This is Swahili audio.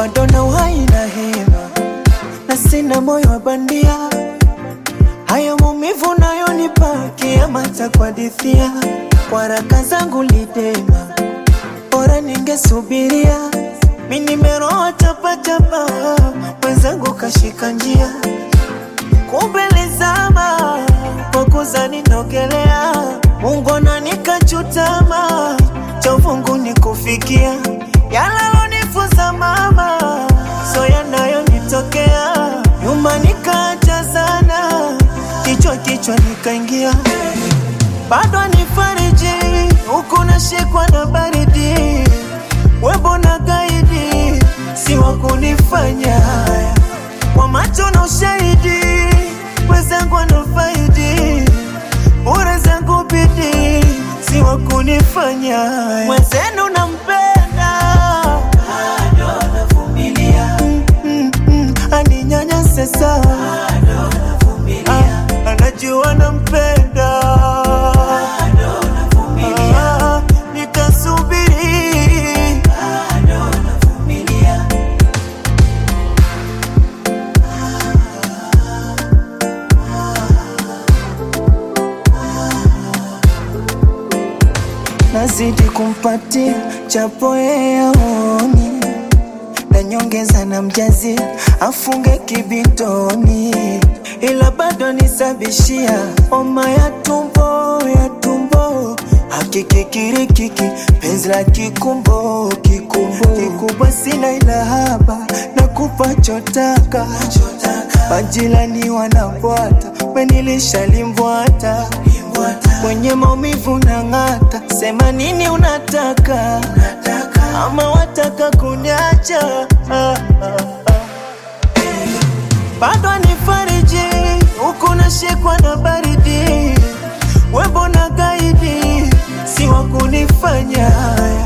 bado na uhai na hema, na sina moyo wa bandia. Haya maumivu nayonipa kiama cha kuhadithia, waraka zangu lidema, bora ningesubiria. Mi nimeroa chapachapa, mwenzangu kashika njia, kumbe lizama kwa kuzani nogelea. Mungu ananikachutama, cha uvungu ni kufikia yalalonifunza mama, so yanayonitokea nyuma nikaacha sana, kichwa kichwa nikaingia, bado nifariji huku nashikwa na baridi, webo na gaidi, si wa kunifanya haya kwa macho na ushahidi, wenzangu wanafaidi bure zangu bidii, si wa kunifanya haya. mwenzenu nampenda bado navumilia, mm, mm, aninyanyase sawa Ah, anajua nampenda Ah, nitasubiri nazidi kumpatia chapo yeye aoni na nyongeza na mjazi afunge kibitoni, ila bado nisabishia homa ya tumbo ya tumbo hakikikirikiki penzi la kikumbo kikumbo kikubwa sina ila haba na kupa chotaka majirani wanabwata wenilisha limbwata kwenye maumivu na ng'ata, sema nini unataka, ama wataka kuniacha ah, ah, ah. bado nifariji huku nashikwa na baridi, webo na gaidi, si wa kunifanya haya